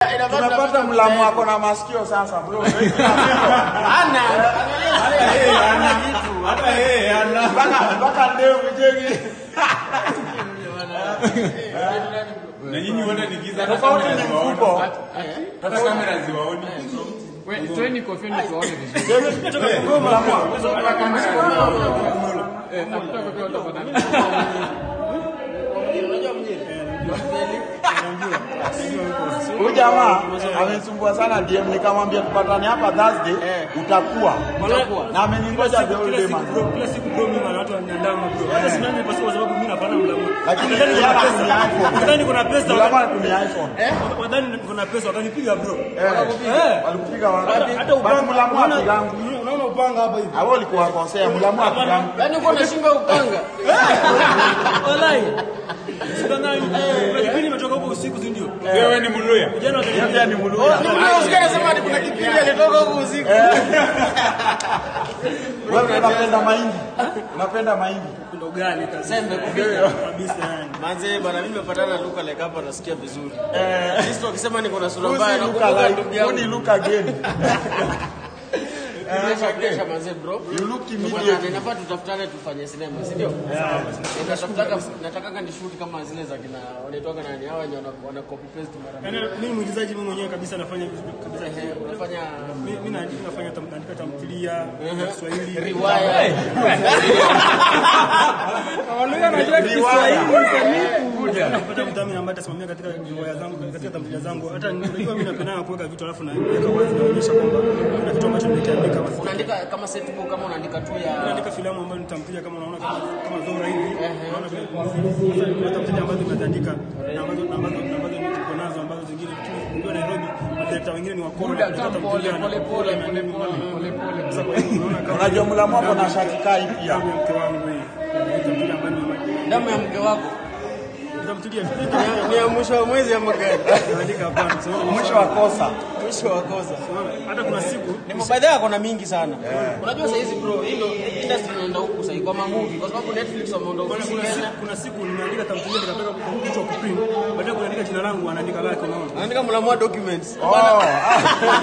Tumepata mlamu wako na masikio sasa bro. Ana ana kitu. Hata yeye ana. Mpaka mpaka ndevu jegi. Na nyinyi wote ni giza hata Tofauti kamera ni ziwaoni. mkubwa. Hata kamera ziwaoni. We- Toeni kofia ndio tuwaone vizuri. Mlamu wako. Eh, tafuta kofia utapata. Huyu jamaa amenisumbua sana DM nikamwambia tupatane hapa Thursday utakuwa. Utakuwa. Na ameningoja the whole day man. Kila siku bro, mimi na watu wananiandama bro. Hata simami kwa sababu mimi napana mlamu. Lakini Nadhani yeye kuna anatumia pesa. iPhone. Nadhani kuna pesa. Mlamu anatumia iPhone. Nadhani kuna pesa wakanipiga bro. Eh. Walikupiga wapi? Hata Basi mlamu unaona- apigangu. Unaona upanga hapa hivi. Hao walikuwa wakosea mlamu apigangu. Yaani uko na shingo ya upanga. Wallahi. Sasa na kuna kipindi nimetoka huko usiku si ndio? Wewe ni Mluya. Jana Yeye wakanipiga. pia ni mluya. Unasikia anasema ati kuna kipindi alitoka huko usiku. Wewe unapenda mahindi? Unapenda mahindi? Ndo gani kazi. Sembe kupika. Kabisa yani. Manze bana mimi nimepatana na Luka like hapa nasikia vizuri. Eh. Sisi wakisema niko na sura Who mbaya see na look kumbuka alike? ndugu Who yangu. ni look again? Kesha kesha manze bro. You look Bwana, immediate. inafaa tutafutane tufanye sinema, si ndio? Nataka nataka ni shoot kama zile za kina wanaitwaga nani hawa wenye wana- wana copy paste mara Yaani mimi mwigizaji mimi mwenyewe kabisa nafanya vizuri kabisa. mbili. Eh, unafanya Mimi mimi naandika nafanya tam- naandika tamthilia ya Kiswahili. riwaya. Napata mdhamini ambaye atasimamia katika riwaya zangu katika tamthilia zangu. Hata unajua mimi napenda kuweka vitu alafu naweka wazi naonyesha kwamba kuna kitu ambacho nimekiandika basi. Unaandika kama set book kama unaandika tu ya Naandika filamu ambayo ni tamthilia kama unaona kama kama Zomra hivi. Unaona vile sasa kuna tamthilia ambazo nimeandika na ambazo na ambazo na ambazo niko nazo ambazo zingine tu unajua Nairobi madirekta wengine ni wakora Muda katika tu pole tamthilia na pole pole pole pole pole pole. Sasa kwa hiyo unaona kama Unajua mlamu wako na shati kai pia. damu ya mke wangu hii. Tamthilia ambayo ni damu ya mke wako. tamthilia Ni- Ni ya mwisho wa mwezi ama gani? naandika hapana. Sasa Mwisho wa kosa. Mwisho wa kosa. hata kuna siku Ni mabaidha yako na mingi sana. Unajua saa hizi bro, hilo industry inaenda huku sasa kwa mamovie kwa sababu Netflix wameondoa kuna, ofisi kuna, Kenya. siku, kuna siku nimeandika tamthilia nikapeka kwa kichwa kuprint, baadaye kuandika jina langu anaandika lake, unaona. Anaandika mlamua documents. Oh, ah,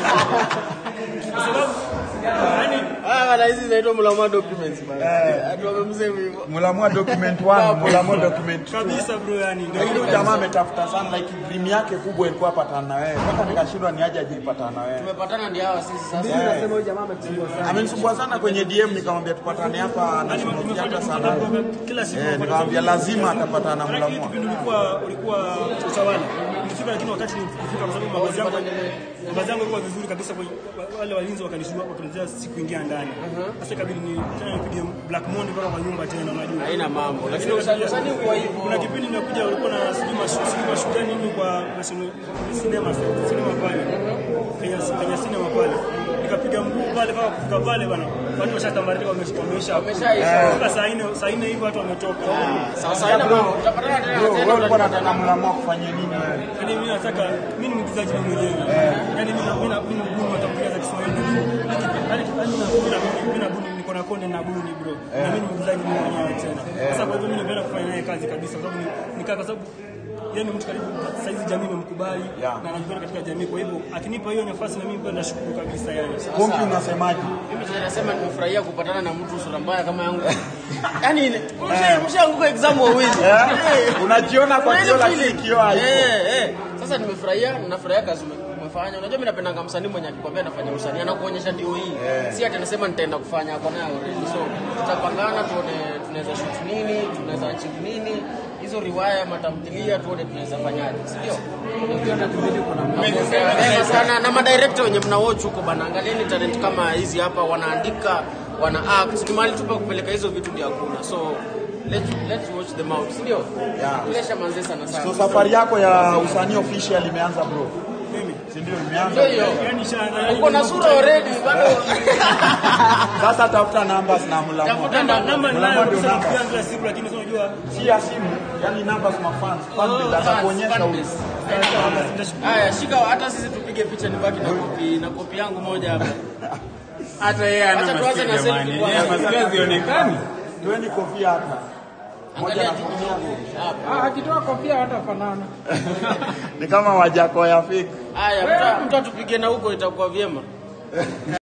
Yaani Ah, bana hizi zinaitwa mlamua documents bana. Ati wamemsema hivyo. Mulamua document 1, Mulamua document 2. kabisa bro, yani ndio Lakini huyu jamaa ametafuta sana like dream yake kubwa ilikuwa patana na wewe. Mpaka nikashindwa ni aje ajipatana na wewe. Tumepatana ndio hawa sisi sasa. Amenisumbua sana kwenye DM nikamwambia tupatane hapa na Shimo Theatre sana. kila siku Eh, nikamwambia lazima atapatana na Maana kile Mulamua. kipindi ulikuwa ulikuwa utawala. Nilifika lakini wakati nilifika kwa sababu mavazi yangu mavazi yangu yalikuwa vizuri kabisa kwa wale walinzi wakanishua wakanizia siku ingia ndani. Sasa ikabidi ni tena nipige Black Monday mpaka kwa nyumba tena unajua. Haina mambo. Lakini usanii usanii kwa hivyo. Kuna kipindi nimekuja ulikuwa na sijui mashu- sijui mashujani nini kwa national cinema cinema pale. Kenya Kenya cinema pale. Nikapiga mguu pale mpaka kufika pale bana. Watu washatambarika wamesha wamesha. Wameshaisha. Mpaka saa nne saa nne hivi watu wametoka. Sasa haina mambo. Tutapatana tena Bro, tena. wewe ulikuwa unataka Mulamua kufanyia nini wewe? Yaani mimi nataka mimi ni mwigizaji mimi mwenyewe. Yaani mimi na- mimi na- mimi ni mbuni wa tamthilia za Kiswahili. Yaani yaani na mimi na mimi na buni niko na konde na buni bro. Na mimi ni mwigizaji mimi mwenyewe tena. Sasa kwa hivyo mimi napenda kufanya naye kazi kabisa kwa sababu ni nikaa kwa sababu yeye ni mtu karibu saizi jamii imemkubali Yeah. na anajulikana katika jamii kwa hivyo akinipa hiyo nafasi na mimi pia nashukuru kabisa yani. Konki unasemaje? Mimi tena nasema nimefurahia kupatana na mtu sura mbaya kama yangu. Yaani msha- mshaanguka exam wawili. Eh? Unajiona kwa Kuna kioo ile lakini feeling. kioo haipo. Eh, eh. Sasa nimefurahia, ninafurahia kazi ume- umefanya. Unajua mimi napendanga msanii mwenye akikwambia anafanya usanii anakuonyesha ndio hii. Si ati anasema nitaenda kufanya hapo nayo already. So tutapangana tuone tunaweza shoot nini, tunaweza achieve nini. Hizo riwaya matamthilia tuone tunaweza fanyaje, si ndio? Mapema sana na madirector wenye mna watch huko bana, angalieni talent kama hizi hapa wanaandika, wana act. Ni mahali tupa kupeleka hizo vitu ndio hakuna. So let's let's watch them out, si ndio? Yeah. Kulesha manze sana sana. So safari yako ya usanii official imeanza bro. Mimi Si ndio Ndio imeanza? hiyo. yani sha Uko na sura already bado. Sasa tafuta numbers na Mulamua. Tafuta namba namba. namba Mlango ninayo ndio kabisa namba. napiga kila siku lakini sasa unajua Si ya simu, yani numbers ma fans. Fan base atakuonyesha huko. Haya, shika hata sisi tupige picha nibaki na kopi na kopi yangu moja hapa. Hata yeye ana Acha tuanze masikio na selfie jamani. kwanza. Yeye masikio hazionekani. Toeni kofia hapa. Moja Angalia na jicho kofia. hapo. Ah, akitoa kofia hatafanana. Ni kama wajako ya fake. Haya, mtu- mtu atupige na huko itakuwa vyema.